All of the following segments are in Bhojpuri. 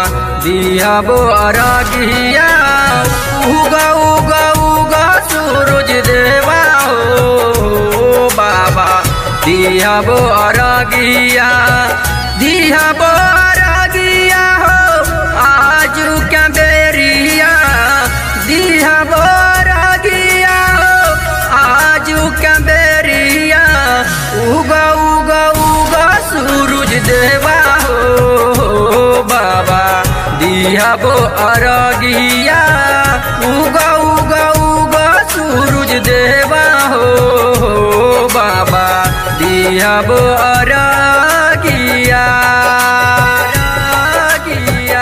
दिहबो अरगिया उगा उगा उगा सूरज देवा हो बाबा दिहबो अरगिया दिहबो अरगिया हो आजू क्या बेरिया दिहबो अरगिया हो आजू क्या बेरिया उगा उगा उगा सूरज देवा हो बाबा दिहबो अरगिया उगा उगा उगा सूरज देवा हो बाबा दिहबो अरगिया अरगिया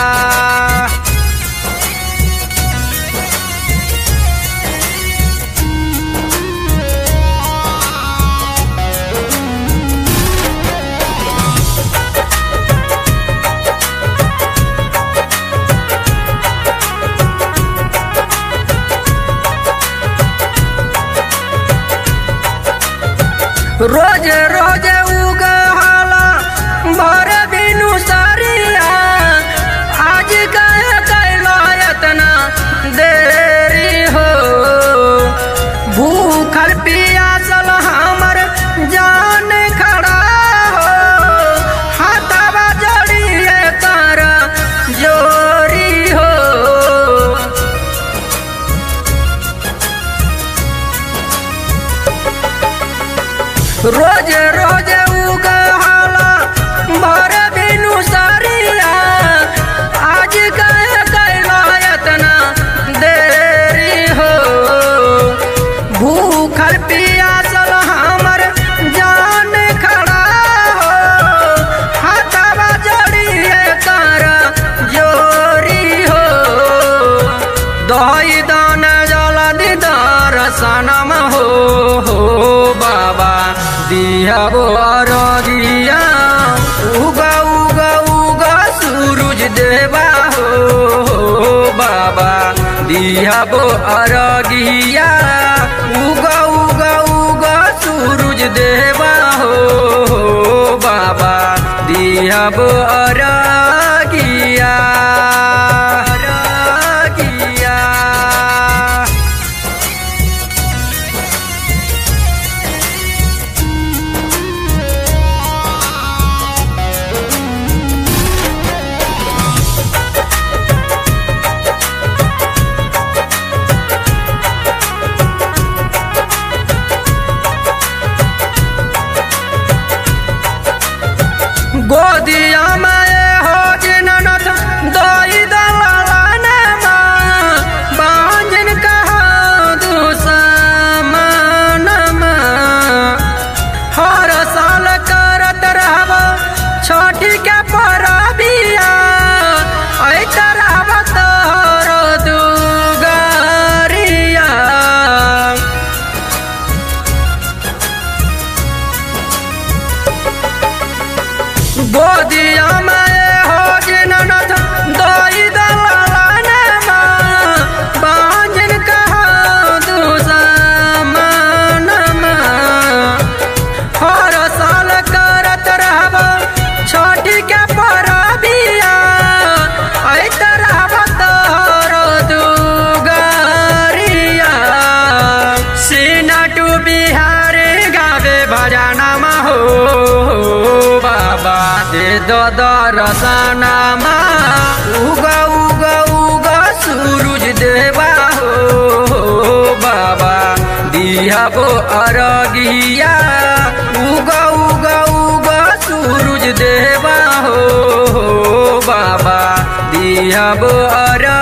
रोज रोज उगहाला भर बिनु सरिया आज कह कैलो इतना देरी हो भूखल पियासल हमर जान खड़ा हो हाथवा जड़िए तारा जोरी हो रोज रोज उगहाला भर बिनु सरिया आज कह कैला इतना देरी हो भूखल पियासल हमर जान खड़ा हो हाथवा जड़िए तारा जोरी हो दही दान जलदि दर्शनम हो हो बाबा दिहबो अरगिया उगा उगा उगा सूरज देवा हो हो बाबा दिहबो अरगिया उगा उगा उगा सूरज देवा हो हो बाबा दिहबो अरगिया अरगिया गोदिया में हो जिननत दोई दलालाने माँ बांझन कहा दुसमान हर साल करत रहब छोटी के परबिया ऐ तरह तोर दुगरिया गोदिया में हो जिननथ दोई दलालाने माँ बांझन कहा दुसमान हर साल करत रहब छोटी के परबिया ऐ तरह तोर दुगरिया सीना टू बिहार गावे भजनमा हो बाबा दे दो दरसनमा उगा उगा उगा सूरज देवा हो बाबा दिहबो अरगिया उगा उगा उगा सूरज देवा हो बाबा दिहबो अर